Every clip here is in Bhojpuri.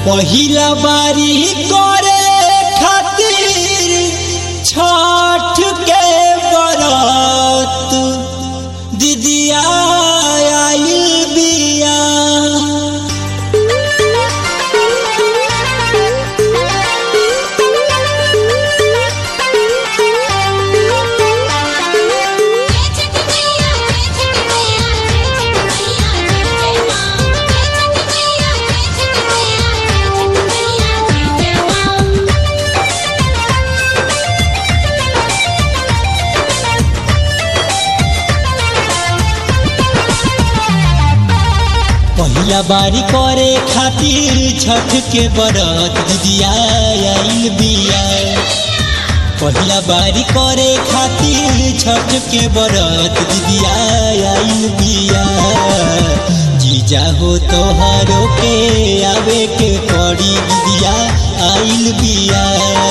पहिला बारी करे खातिर छठ के बरत दीदिया आइल बिया पहिला बारी करे खातिर छठ के बरत दीदिया आइल बिया पहिला बारी करे खातिर छठ के बरत दीदिया आइल बिया जीजा हो तोहरो के आवे के पड़ी दीदिया आइल बिया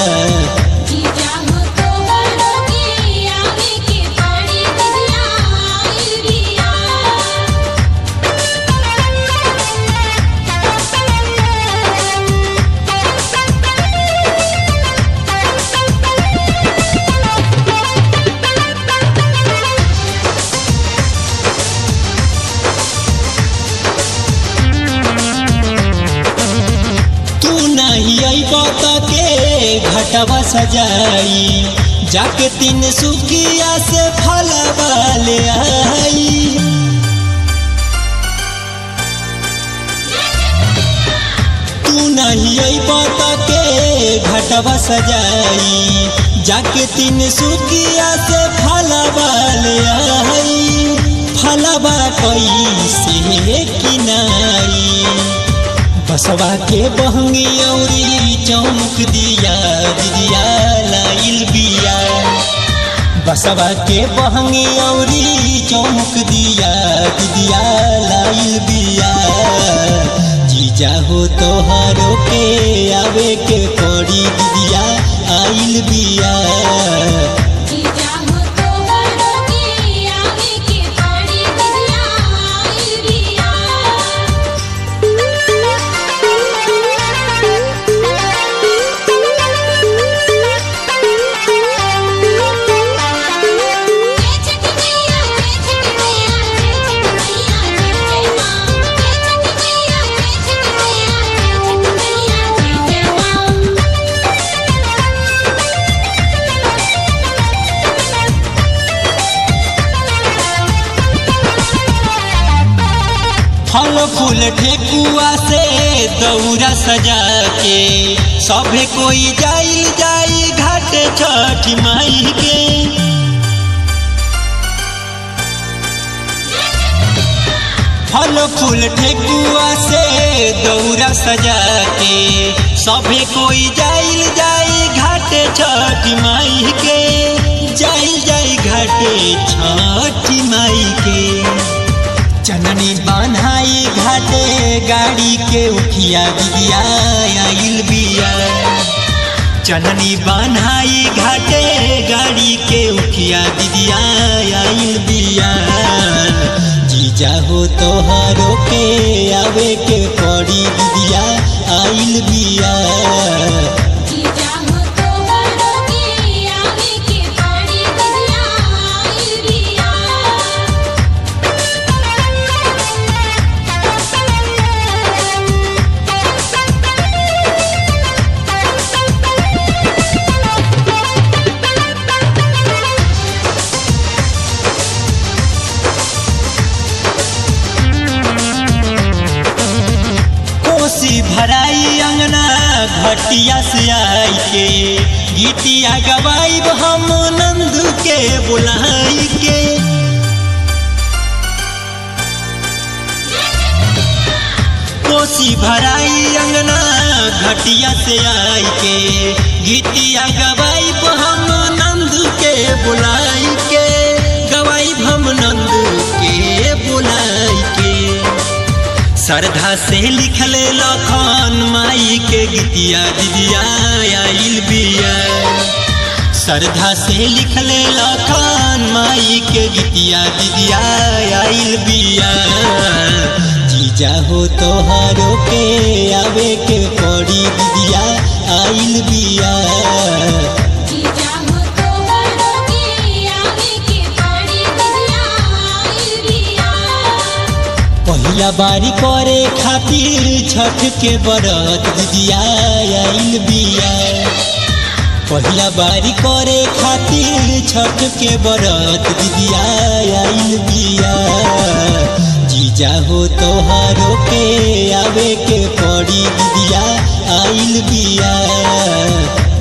तू नहीं अइब के घटवा सजाई जाके तीन सुखिया से फलवा ले आई तू नहीं अइब के घटवा सजाई जाके तीन सुखिया से फलवा ले आई फलवा कैसे किनाई बसवा के बहंगी औरी चौमुख दिया दिदिया लाइल बिया बसवा के बहंगी औरी चौमुख दिया दिदिया लाइल बिया जीजा हो तोहरो के आवे के पड़ी दिदिया आइल बिया फल फूल ठेकुआ से दौरा सजा के सभे कोई जाइल जाई घाट छठ माई के फल फूल ठेकुआ से दौरा सजा के सभे कोई जाइल जाई घाट छठ माई के जाइल जाई घाटे छठ माई के चननी बान्हाई घाटे गाड़ी के उठिया दिदिया आइल बिया चननी बान्हाई घाटे गाड़ी के उठिया दिदिया आइल बिया जीजा हो तोहरो के आवे के पड़ी दिदिया आइल बिया कोसी भराई अंगना घटिया से आई के गीतिया गवाई हम नंद के बुलाई के कोसी भराई अंगना घटिया से आई के गीतिया गवाई हम नंद के बुलाई के गवाई हम नंद के बुलाई के श्रद्धा से लिखल लखन माई के गीतिया दिदिया आइल बिया श्रद्धा से लिखल लखन माई के गीतिया दिदिया आइल बिया जीजा हो तोहरो के आवे के पड़ आइल बिया जीजा हो तो बड़ो के आवे के पड़ी दिया आइल बिया पहिला बारी करे खातिर छठ के बरत दिदिया आइल बिया पहिला बारी करे खातिर छठ के बरत दिदिया आइल बिया जीजा हो तोहारो के आवे के पड़ी दिदिया आइल बिया